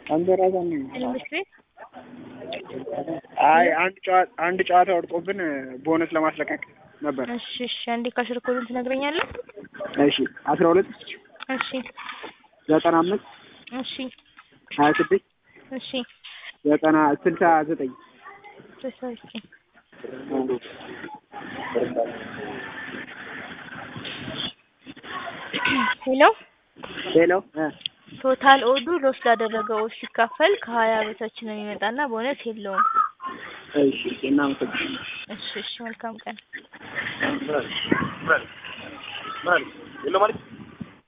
አንበራዛን ትምህርት ቤት አይ አንድ ጨዋታ አንድ ጨዋታ ወድቆብን ቦነስ ለማስለቀቅ ነበር። እሺ እሺ አንዴ ካሽር ኮዱን ትነግረኛለህ? እሺ አስራ ሁለት እሺ ዘጠና አምስት እሺ ሀያ ስድስት እሺ ዘጠና ስልሳ ዘጠኝ ስልሳ ዘጠኝ ሄሎ ሄሎ እ ቶታል ኦዱ ሎስ ላደረገው ኦድ ሲካፈል ከሀያ በታች ነው የሚመጣና ቦነስ የለውም። እሺ እናመሰግናለን። እሺ እሺ መልካም ቀን። የለም ማለት